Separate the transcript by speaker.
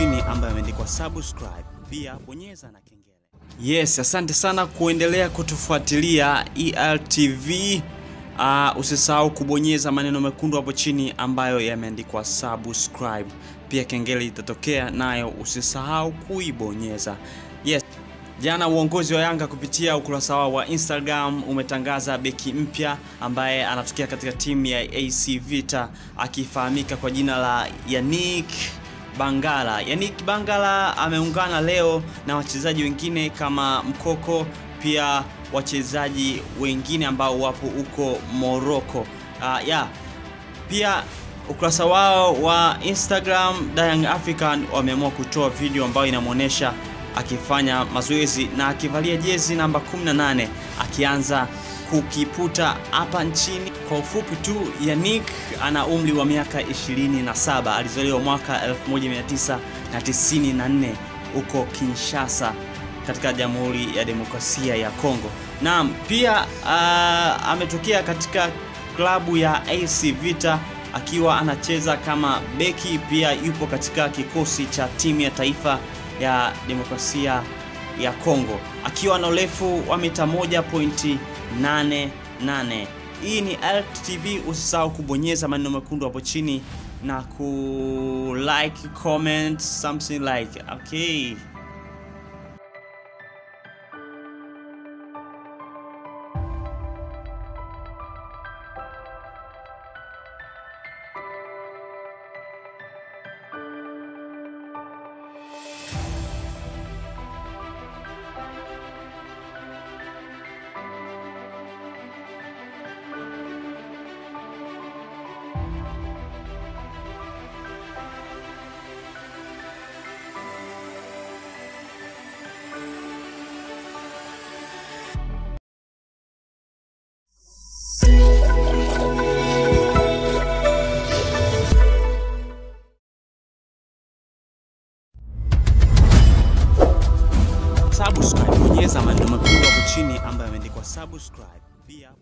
Speaker 1: chini ambayo imeandikwa subscribe, pia bonyeza na kengele. Yes, asante sana kuendelea kutufuatilia ELTV. Uh, usisahau kubonyeza maneno mekundu hapo chini ambayo yameandikwa subscribe, pia kengele itatokea nayo, usisahau kuibonyeza. Yes. Jana uongozi wa Yanga kupitia ukurasa wao wa Instagram umetangaza beki mpya ambaye anatokea katika timu ya AC Vita akifahamika kwa jina la Yannick Bangala. Yannick Bangala ameungana leo na wachezaji wengine kama Mkoko, pia wachezaji wengine ambao wapo huko Morocco. Uh, yeah. Pia ukurasa wao wa Instagram Young African wameamua kutoa video ambayo inamwonyesha akifanya mazoezi na akivalia jezi namba 18 akianza kukiputa hapa nchini. Kwa ufupi tu, Yannick ana umri wa miaka 27, alizaliwa mwaka 1994 huko Kinshasa katika Jamhuri ya Demokrasia ya Kongo. Naam, pia uh, ametokea katika klabu ya AC Vita akiwa anacheza kama beki, pia yupo katika kikosi cha timu ya taifa ya demokrasia ya Kongo akiwa na urefu wa mita 1.88. Hii ni ELTV, usisahau kubonyeza maneno mekundu hapo chini na ku like comment something like okay. Subscribe, bonyeza maneno mekundu hapo chini ambayo yameandikwa subscribe. Pia